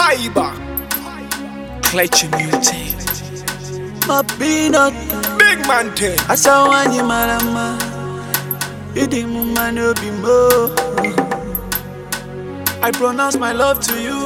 Fiber. Clutch mutate. My peanut, Big man thing. asa wanyi marama. Idi mu mani obi mo. I pronounce my love to you.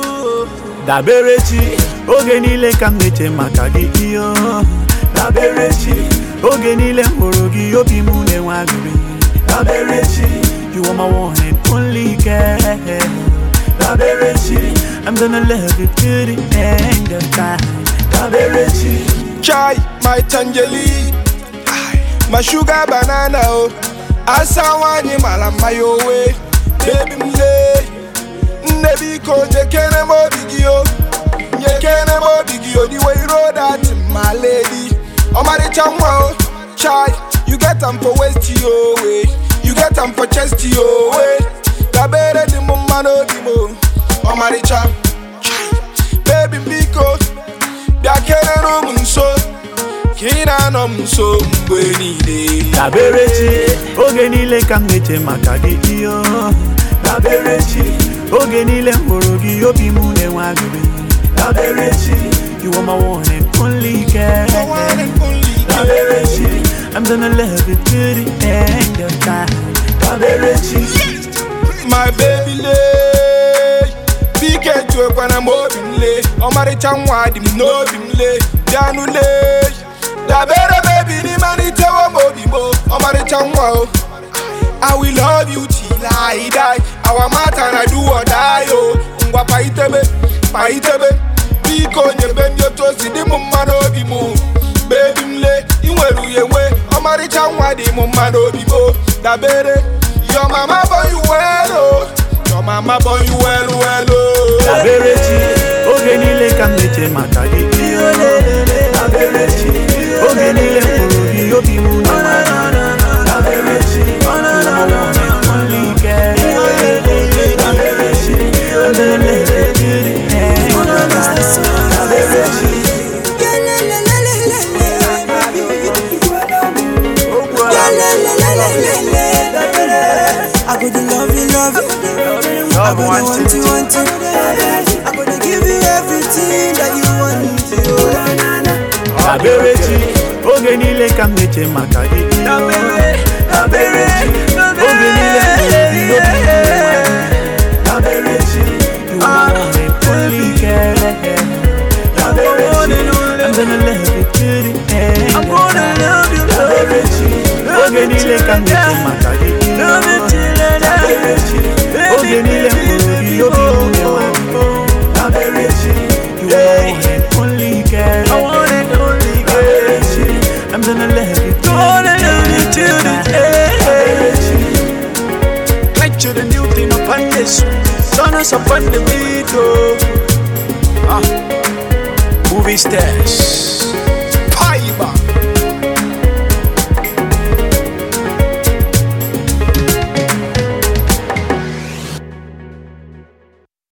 Daberechi, oge niile ka m na-eche maka gị iyo. Daberechi, oge niile m hụrụ gị obi m na-enwe aṅụrị. Daberechi, you are my one and only girl. Daberechi, I'm gonna love you to the end of time. Daberechi. Chai, my tangerine. Aye, My sugar banana. Oh. Asa wanyi malama yo way. Baby mle. Nnebi ko nyekene mo bigio. Nyekene mo bigio. The way you roll that, my lady. Omari chamwa. oh. Chai, you get them for waist yo way. You get them for chest yo way. Dabere di mo mano di mo. Omari cha. Chai, baby biko. bịa kelere m nso ka ị na-anọ m nso mgbe niile Daberechi, oge niile ka m na-eche maka gị iyo Daberechi, oge niile m hụrụ gị obi m na-enwe aṅụrị Daberechi, you are my one and only girl The one and only girl. Daberechi, I'm gonna love you to the end of time Daberechi, my baby lee bike juekwana m obi m lee ọmarịcha nwa dị m n'obi m lee bịanụ lee dabere bebi n'ịmalitewo m obi mo ọmarịcha nwa o I will love you till I die our matter na do or die o ngwa paitebe paitebe biko nyebe ndị otu o si dị m mma n'obi m bebi m lee ị nwere uye nwe ọmarịcha nwa dị m mma n'obi m dabere your mama born you well o your mama born you well well o Daberechi, oge niile ka m na-eche maka gị iyo Daberechi, oge niile m hụrụ gị obi m na-enwe aṅụrị Daberechi, you are my one and only girl Daberechi, I'm gonna love you to the end of time Daberechi, I go to love you, love you. I go to want you, want you. I go to give you everything that you want. Daberechi, oge niile ka m na-eche maka gị iyo Daberechi, oge niile m hụrụ gị obi m na-enwe aṅụrị Daberechi, you are my one and only girl Daberechi, I'm gonna love you to the end of time Daberechi, oge niile ka m na-eche maka gị iyo Daberechi, oge niile m hụrụ gị obi m na-enwe aṅụrị Daberechi, you are my one and only girl Daberechi, I'm gonna love you to the end Daberechi, Like you the new thing upon this turn us up on the beat, oh Movie stars